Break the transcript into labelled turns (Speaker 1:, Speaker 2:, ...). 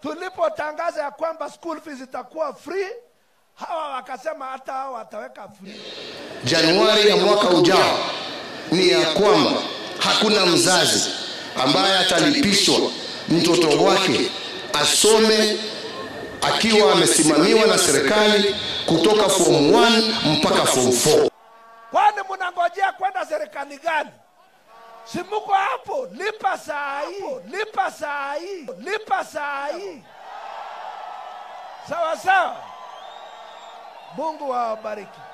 Speaker 1: tulipotangaza ya kwamba school fees itakuwa free hawa wakasema hata hao wataweka free
Speaker 2: Januari ya mwaka ujao ni ya kwamba hakuna mzazi ambaye atalipishwa mtoto wake asome akiwa amesimamiwa na serikali kutoka form 1 mpaka form 4.
Speaker 1: kwani mnangojea kwenda serikali gani si muko hapo lipa saa hii lipa saa hii lipa saa hii sawa sawa mungu awabariki